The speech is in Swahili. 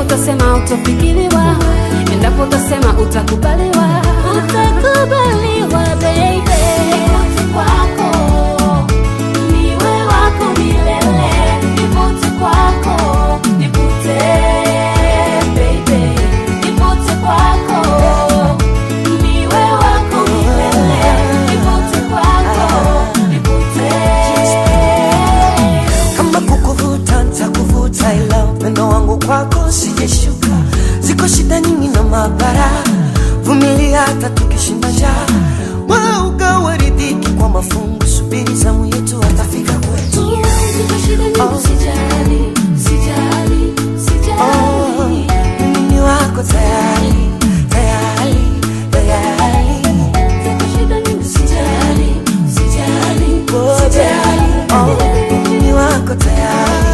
utasema utafikiriwa, endapo utasema utakubaliwa, utakubaliwa baby. Nivute kwako, niwe wako milele. Nivute kwako, nivute baby. Nivute kwako, niwe wako milele. Nivute kwako, nivute. kama kukuvuta ntakuvuta, ila upendo wangu kwako sijeshuka. Ziko shida nyingi na mabara, vumilia hata tukishinda njaa. Wewe ugawe ridhiki kwa mafungu, subiri zamu yetu, atafika kwetu. Ziko shida nyingi, sijali, sijali, Oh, sijali. mimi ni wako tayari, tayari, tayari. Ziko shida nyingi, sijali, sijali, Oh, sijali. oh, mimi ni wako tayari